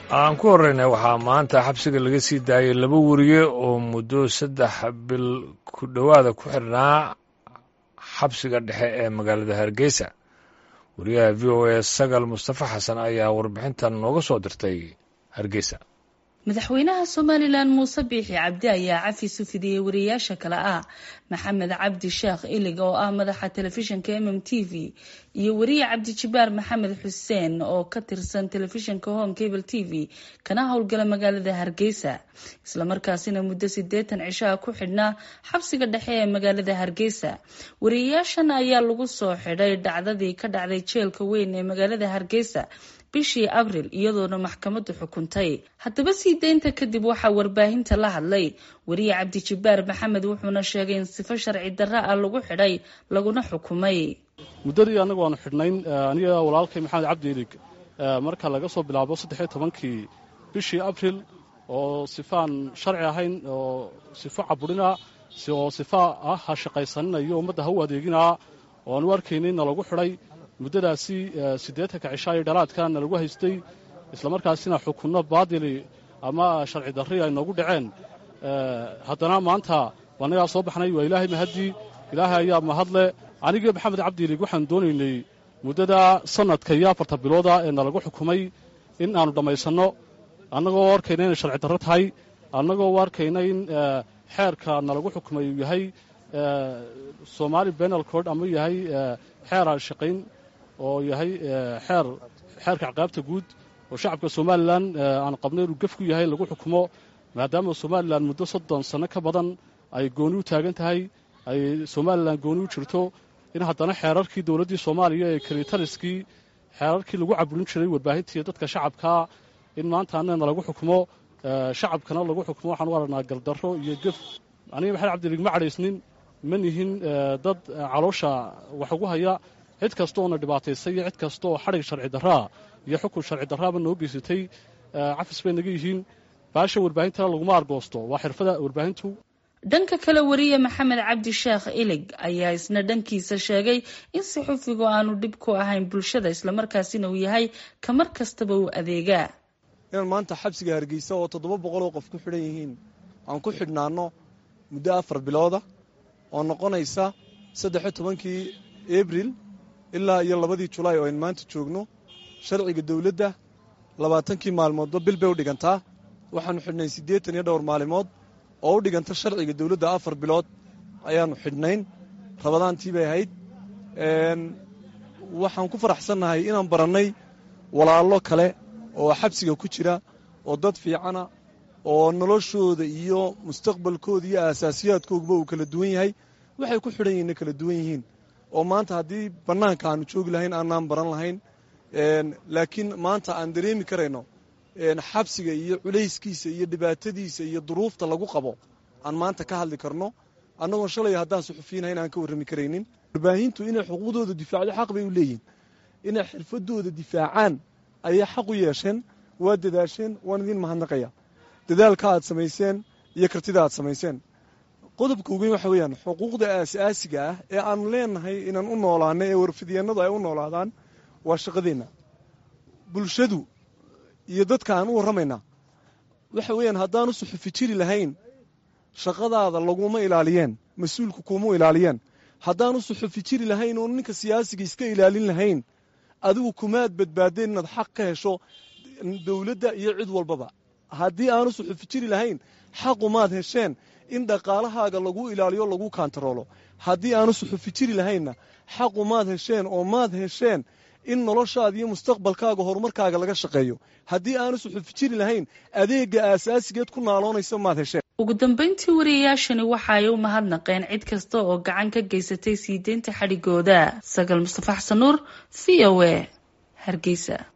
aan ku horreynay waxaa maanta xabsiga laga sii daayay laba weriye oo muddo saddex bil ku dhowaada ku xidhnaa xabsiga dhexe ee magaalada hargeysa wariyaha v o a sagal mustafa xasan ayaa warbixintan nooga soo dirtay hargeysa madaxweynaha somalilan muuse biixi cabdi ayaa cafis u fidiyey wariyayaasha kale ah maxamed cabdi sheekh ilig oo ah madaxa telefishinka m m t v iyo weriye cabdijibaar maxamed xuseen oo ka tirsan telefishinka home cable t v kana howlgala magaalada hargeysa islamarkaasina muddo sideetan cishaha ku xidhnaa xabsiga dhexe ee magaalada hargeysa wariyayaashan ayaa lagu soo xidhay dhacdadii ka dhacday jeelka weyn ee magaalada hargeysa bishii abril iyadoona maxkamaddu xukuntay haddaba sii deynta kadib waxaa warbaahinta la hadlay weriye cabdijibaar maxamed wuxuuna sheegay in sifo sharci darra ah lagu xidhay laguna xukumay muddadii annagu aanu xidhnayn aniga walaalkay maxamed cabdi ilig marka laga soo bilaabo saddexiyo tobankii bishii abril oo sifaan sharci ahayn oo sifo caburina oo sifa ah ha shaqaysaninayo ummadda ha u adeeginaa oo aanu arkaynay na lagu xidhay muddadaasi siddeetanka cishaa iyo dhalaadka na lagu haystay islamarkaasina xukunno baadili ama sharci darri ay noogu dhaceen haddana maanta annagaa soo baxnay waa ilaahay mahaddii ilaahay ayaa mahadle anigii maxamed cabdiilig waxaan doonaynay muddada sannadka iyo afarta bilooda ee nalagu xukumay in aannu dhammaysanno annagoo arkayna inay sharci darro tahay annagoo arkayna in xeerka nalagu xukumay uu yahay somaali benal cord ama yahay xeer aan shaqayn oo yahay xeer xeerka caqaabta guud oo shacabka somalilan aan qabnay inuu gef ku yahay lagu xukumo maadaama somalilan muddo soddon sanno ka badan ay gooni u taagan tahay ay somalilan gooni u jirto in haddana xeerarkii dowladdii soomaaliya ee kalitaliskii xeerarkii lagu caburin jiray warbaahintii dadka shacabkaa in maanta annana lagu xukumo shacabkana lagu xukumo waxaan u aragnaa gardarro iyo gef aniga maxamed cabdilig ma cadhaysnin ma nihin dad caloosha wax ugu haya cid kasta oona dhibaataysay iyo cid kasta oo xadhig sharci darraa iyo xukun sharci darraaba noo geysatay cafis bay naga yihiin baasha warbaahintana laguma argoosto waa xirfada warbaahintu dhanka kale weriye maxamed cabdi sheekh ilig ayaa isna dhankiisa sheegay in saxufigu aanu dhib ku ahayn bulshada islamarkaasina uu yahay kamar kastaba uu adeegaa inaan maanta xabsiga hargeysa oo toddoba boqol oo qof ku xidhan yihiin aan ku xidhnaanno muddo afar bilooda oo noqonaysa saddexiyo tobankii abril ilaa iyo labadii julaay oo ayn maanta joogno sharciga dowladda labaatankii maalmoodba bil bay u dhigantaa waxaannu xidhnayn siddeetan iyo dhowr maalimood oo u dhiganta sharciga dowladda afar bilood ayaannu xidhnayn rabadaantii bay ahayd waxaan ku faraxsannahay inaan barannay walaallo kale oo xabsiga ku jira oo dad fiicana oo noloshooda iyo mustaqbalkooda iyo aasaasiyaadkooguba uu kala duwan yahay waxay ku xidhan yihinna kala duwan yihiin oo maanta haddii bannaanka aanu joogi lahayn aanaan baran lahayn laakiin maanta aan dareemi karayno xabsiga iyo culayskiisa iyo dhibaatadiisa iyo duruufta lagu qabo aan maanta ka hadli karno annagoon shalay haddaan suxufiinahayn aan ka warrami karaynin warbaahintu inay xuquuqdooda difaacdo xaq bay u leeyihin inay xirfadooda difaacaan ayay xaq u yeesheen waa dadaasheen waan idiin mahadnaqaya dadaalka aad samayseen iyo kartida aad samayseen qodobka ugeyn waxa weeyaan xuquuqda aasaasiga ah ee aanu leenahay inaan u noolaano ee warfidyeenadu ay u noolaadaan waa shaqadeenna bulshadu iyo dadka aan u warramaynaa waxa weeyaan haddaanu suxufi jiri lahayn shaqadaada laguma ilaaliyeen mas-uulku kuma ilaaliyeen haddaanu suxufi jiri lahayn oo ninka siyaasiga iska ilaalin lahayn adigu kumaad badbaadeen inaad xaq ka hesho dowladda iyo cid walbaba haddii aanu suxufi jiri lahayn xaqumaad hesheen in dhaqaalahaaga lagu ilaaliyo lagu kaantaroolo haddii aanu suxufi jiri lahaynna xaqu maad hesheen oo maad hesheen in noloshaada iyo mustaqbalkaaga horumarkaaga laga shaqeeyo haddii aanu suxufi jiri lahayn adeega aasaasigeed ku naaloonaysa maad hesheen ugu dambeyntii wariyayaashani waxa ay u mahadnaqeen cid kasta oo gacan ka geysatay sii deynta xadhigooda sagal mustafa xasan nuur v o a hargeysa